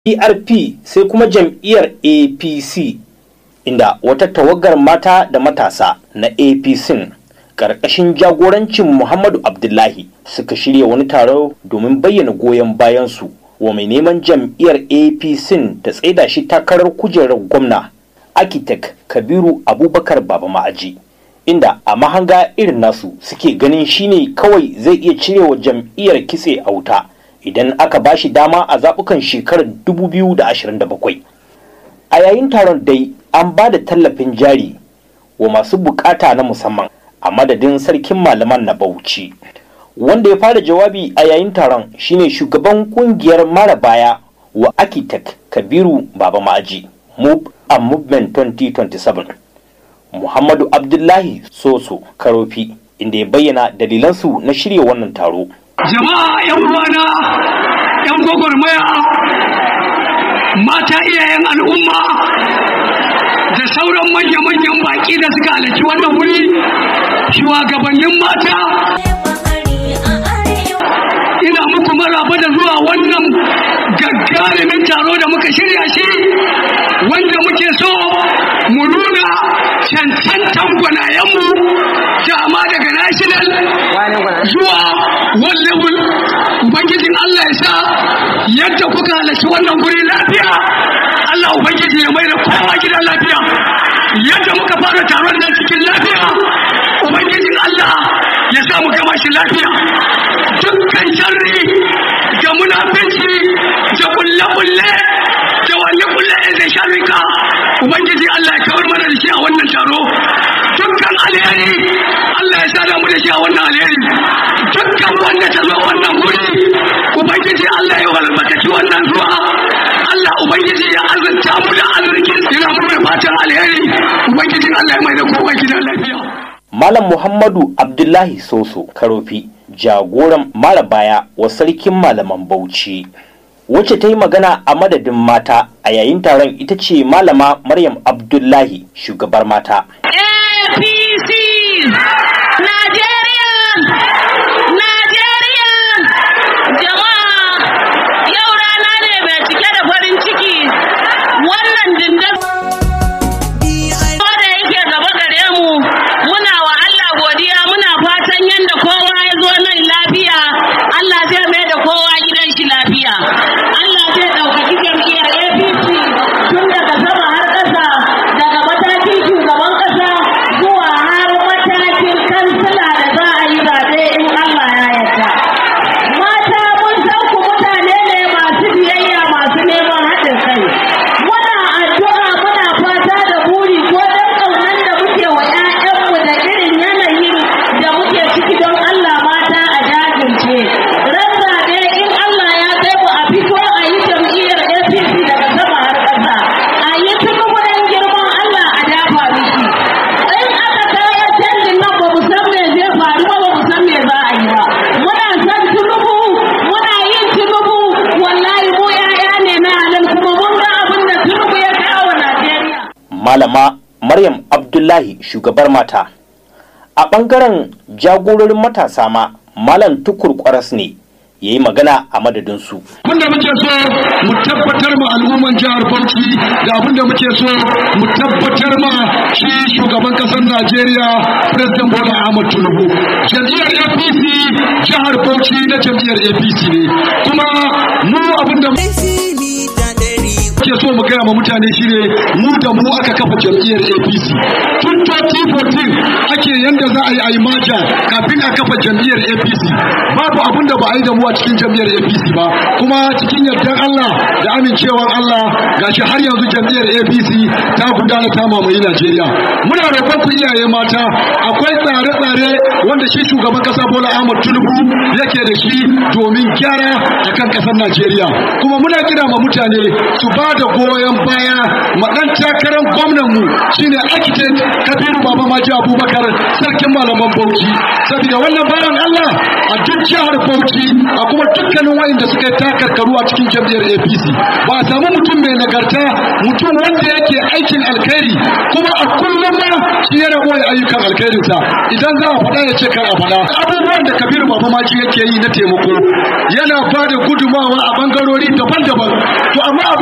PRP sai kuma jam'iyyar APC inda wata tawagar mata da matasa na APC ƙarƙashin jagorancin Muhammadu Abdullahi suka shirya wani taro domin bayyana goyon bayansu wa mai neman jam'iyyar APC ta tsaida shi takarar kujerar gwamna architect Kabiru Abubakar Baba Ma'aji. Inda a mahanga irin nasu suke ganin shine kawai zai iya cirewa jam'iyyar kitse a wuta. idan aka ba shi dama a zaɓukan shekarar 2027 a yayin taron dai an ba da tallafin jari wa masu bukata na musamman a madadin sarkin malaman na bauchi wanda ya fara jawabi a yayin taron shine shugaban kungiyar mara baya wa architect kabiru baba ma'aji move and movement 2027 muhammadu abdullahi soso karofi inda ya bayyana dalilansu na shirya wannan taro jama'a yan uwana yan gwagwarmaya mata iyayen al'umma da sauran manya-manyan baki da suka halarci wannan wuri shugabannin mata ina muku maraba da zuwa wannan gagarumin taro da muka shirya shi wanda muke so mu nuna cancantan gwanayenmu dama daga national zuwa world level ubangijin Allah ya sa yadda kuka halarci wannan guri lafiya Allah ubangiji ya mai da kowa gidan lafiya yadda muka fara taron nan cikin lafiya ubangijin Allah ya sa mu gama shi lafiya dukkan sharri da munafici da kulle-kulle da kulle-kulle da sharrika ubangiji Allah ya kawar mana da shi a wannan taro dukkan alheri Allah ya sada mu da shi a wannan alheri dukkan wanda ta zo wannan guri ubangiji Allah ya walbakaci wannan zuwa Allah ubangiji ya azanta mu da arzikin ina mu mai fatan alheri ubangiji Allah ya mai da kowa gidan lafiya Malam Muhammadu Abdullahi Soso Karofi jagoran mara baya wa sarkin malaman Bauchi wacce ta yi magana a madadin mata a yayin taron ita ce malama Maryam Abdullahi shugabar mata. APC Najeriya Najeriya jama'a yau rana ne mai cike da farin ciki wannan dindin da yake gaba gare mu muna wa Allah godiya muna fatan yadda kowa ya zo nan lafiya Allah zai mai da kowa gidan shi lafiya Allah zai ɗaukaki jam'iyyar APC tun daga sama har ƙasa daga matakin shugaban ƙasa zuwa har matakin kansila da za a yi zaɓe in Allah ya yarda. Mata mun san ku mutane ne masu biyayya masu neman haɗin kai. Muna addu'a muna fata da buri ko don ƙaunar da muke wa 'ya'yanmu da irin yanayin da muke ciki don Allah mata a jajirce. Ran zaɓe in Allah ya kai mu a fito a yi jam'iyyar APC daga sama har ƙasa. A yi tunubu don girman Allah a dafa miki. In aka kawo canjin nan ba mu san me zai faru ba ba mu san me za a yi ba. Muna son tunubu muna yin tunubu wallahi mu 'ya'ya ne na halin kuma mun ga abin da tunubu ya kawo Najeriya. Malama Maryam Abdullahi shugabar mata. A ɓangaren jagororin matasa ma Malam Tukur Kwaras ne ya yi magana a madadinsu. abinda muke so mu tabbatar ma al'umman jihar Bauchi da abinda muke so mu tabbatar ma shi shugaban kasar Najeriya President Bola Ahmed Tinubu jam'iyyar APC jihar Bauchi na jam'iyyar APC ne kuma mu abinda muke so mu gaya ma mutane shine mu da mu aka kafa jam'iyyar APC tun 2014 ake yanda za a yi a yi maja kafin a kafa jam'iyyar APC babu abin da ba a yi da mu a cikin jam'iyyar APC ba kuma cikin yardar Allah da amincewar Allah gashi har yanzu jam'iyyar APC ta gudana ta mamaye Najeriya muna roƙon ku iyaye mata akwai tsare-tsare wanda shi shugaban kasa Bola Ahmed Tinubu yake da shi domin gyara akan kasar Najeriya kuma muna kira ma mutane su ba da goyon baya ma dan takarar gwamnan mu shine architect Kabiru Baba Maji Abubakar sarkin malaman Bauchi saboda wannan bayan Allah a duk jihar Bauchi a kuma dukkanin wayanda suka yi takarkaru a cikin jam'iyyar APC ba a samu mutum mai nagarta mutum wanda yake aikin alkhairi kuma a kullum ma shi yana boye ayyukan alkhairinsa idan za a faɗa ya ce kar a faɗa abubuwan da Kabiru Baba Maji yake yi na taimako yana ba da gudumawa a bangarori daban-daban to amma